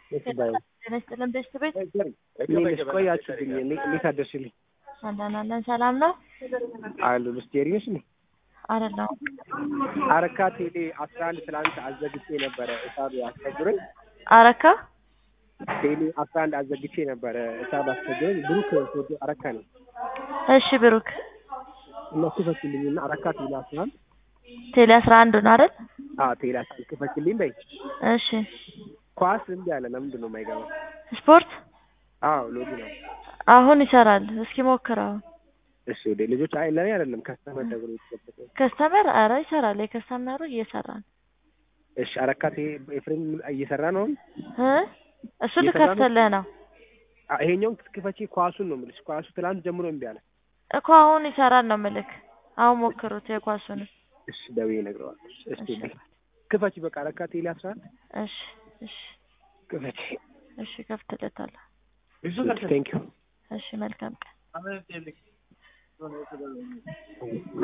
የት ባይ ጤና ይስጥልን ቤስት ቤት እንዴት ቆያችሁብኝ? እንዴ- እንዴት አደርሽልኝ? አለን አለን ሰላም ነው አሉ ልስቴሪ ነሽ እንዴ? አይደለሁም አረካ ቴሌ አስራ አንድ ትላንት አዘግቼ ነበረ እሳብ አስቸግሮኝ አረካ ቴሌ አስራ አንድ አዘግቼ ነበረ እሳብ አስቸግሮኝ ብሩክ ፎቶ አረካ ነው እሺ ብሩክ እና ክፈችልኝ እና አረካ ቴሌ አስራ አንድ ቴሌ አስራ አንድ ነው አይደል አዎ ቴሌ አስራ አንድ ክፈችልኝ በይ እሺ ኳስ እምቢ አለ ለምንድን ነው የማይገባው ስፖርት አዎ ሎጊ ነው አሁን ይሰራል እስኪ ሞክረው እሺ ወደ ልጆች አይ ለኔ አይደለም ከስተመር ደግሞ የተከፈተ ከስተመር አረ ይሰራል የከስተመሩ እየሰራ ነው እሺ አረካ ቴሌ ኤፍሬም እየሰራ ነው አሁን እ እሱ እየሰራ ነው? ልከፍትልህ ነው አ- ይሄኛውን ክፈቺ ኳሱን ነው የምልሽ ኳሱ ትላንት ጀምሮ እምቢ አለ እኮ አሁን ይሰራል ነው ምልክ አሁን ሞክሩት የኳሱን እሺ ደውዬ እነግረዋለሁ እሺ እሺ ክፈቺ በቃ አረካ ቴሌ አስራ አንድ እሺ እሺ ክፈቺ እሺ ከፍትለታለሁ ቴንክ ዩ እሺ መልካም ቀን